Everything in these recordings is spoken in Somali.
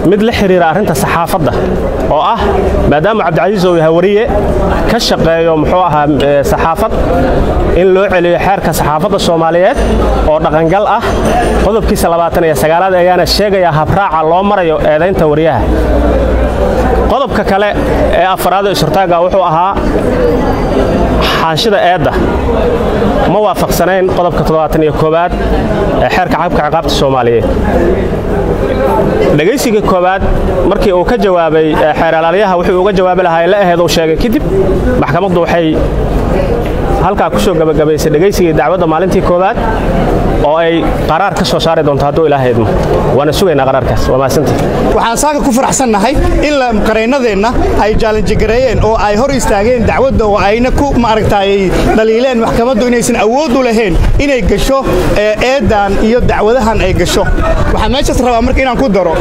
mid la xiriira arrinta saxaafadda oo ah maadaama cabdicasiis uu yahay wariye ka shaqeeyo muxuu ahaa saxaafad in loo celiyo xeerka saxaafadda soomaaliyeed oo dhaqangal ah qodobkiisa labaatan iyo sagaalaad ayaana sheegaya habraaca loo marayo eedaynta wariyaha qodobka kale ee afaraad ee surtaaga wuxuu ahaa xaanshida eedda ma waafaqsanayn qodobka toddobaatan iyo koowaad ee xeerka xabka ciqaabta soomaaliyeed dhegaysiga koowaad markii uu ka jawaabay xeeralaalyaha wuxuu uga jawaabi lahaa la aheed uu sheegay kadib maxkamaddu waxay halkaa ku soo gabagabaysay dhegaysigii dacwadda maalintii koowaad oo ay qaraar ka soo saari doonto hadduu ilaaha idmo waana sugaynaa qaraarkaas waa mahadsantii waxaan saaka ku faraxsannahay in qaraynadeenna ay jaalanjigareeyeen oo ay hor istaageen dacwadda oo ayna ku maaragtay dhaliileen maxkamaddu inaysan awood u lahayn inay gasho eedan iyo dacwadahan ay gasho waxaan meeshaas rabaa marka inaan ku daro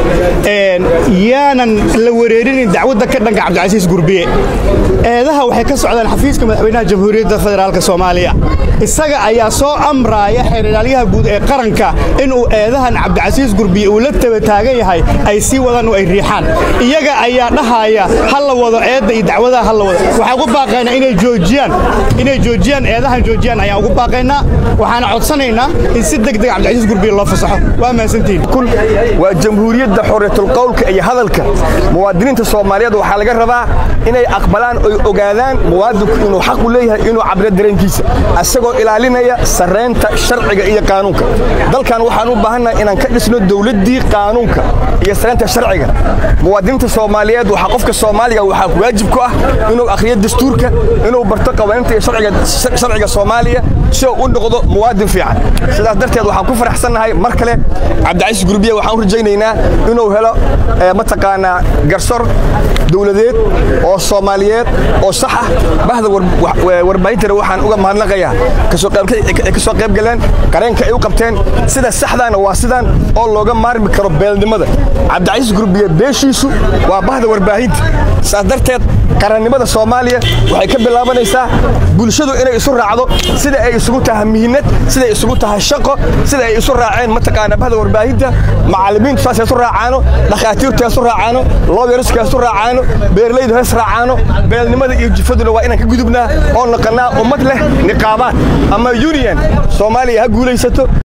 yaanan la wareerinin dacwadda ka dhanka cabdicasiis gurbiye eedaha waxay ka socdaan xafiiska madaxweynaha jamhuuriyadda federaalk soomaaliya isaga ayaa soo amraaya xeerilaalyaha guud ee qaranka inuu eedahan cabdicasiis gurbiye uu la taba taagan yahay ay sii wadaan oo ay riixaan iyaga ayaa dhahaya ha la wado eedda iyo dacwadaha ha la wado waxaan ugu baaqaynaa inay joojiyaan inay joojiyaan eedahan joojiyaan ayaan ugu baaqaynaa waxaana codsanaynaa in si degdeg cabdicasiis gurbiye loo fasaxo waa mahadsantihin waa jamhuuriyadda xorriyatulqowlka iyo hadalka muwaadiniinta soomaaliyeed waxaa laga rabaa inay aqbalaan oy ogaadaan muwaadinku inuu xaq u leeyahay inuu cabiro dareenkiisa asagoo ilaalinaya sarraynta sharciga iyo qaanuunka dalkan waxaan u baahannahay inaan ka dhisno dowladdii qaanuunka iyo sarraynta sharciga muwaadiniinta soomaaliyeed waxaa qofka soomaaliga waxaa waajib ku ah inuu akhriyo dastuurka inuu barto qawaaniinta iyo sharciga soomaaliya si uu u noqdo muwaadin fiican sidaas darteed waxaan ku faraxsannahay mar kale cabdicasiis gurbiye waxaan u rajaynaynaa inuu helo mataqaanaa garsor dowladeed oo soomaaliyeed oo sax ah bahda warbaahintana waxaan uga mahadnaqayaa ay ka soo qayb galeen qareenka ay u qabteen sida saxdaana waa sidaan oo looga maarmi karo beelnimada cabdicasiis gurbiye beeshiisu waa bahda warbaahinta saas darteed qarannimada soomaaliya waxay ka bilaabanaysaa bulshadu inay isu raacdo sida ay isugu tahay mihinad siday isugu tahay shaqo sida ay isu raaceen mataqaana bahda warbaahinta macallimiintu saasay isu raacaano dhakhaatiirtu isu raacaano looyarisku isu raacaano beerlaydu hees raacaano beelnimada iyo jifaduna waa inaan ka gudubnaa oo noqonnaa ummad leh niqaabaad ama union soomaaliya ha guulaysato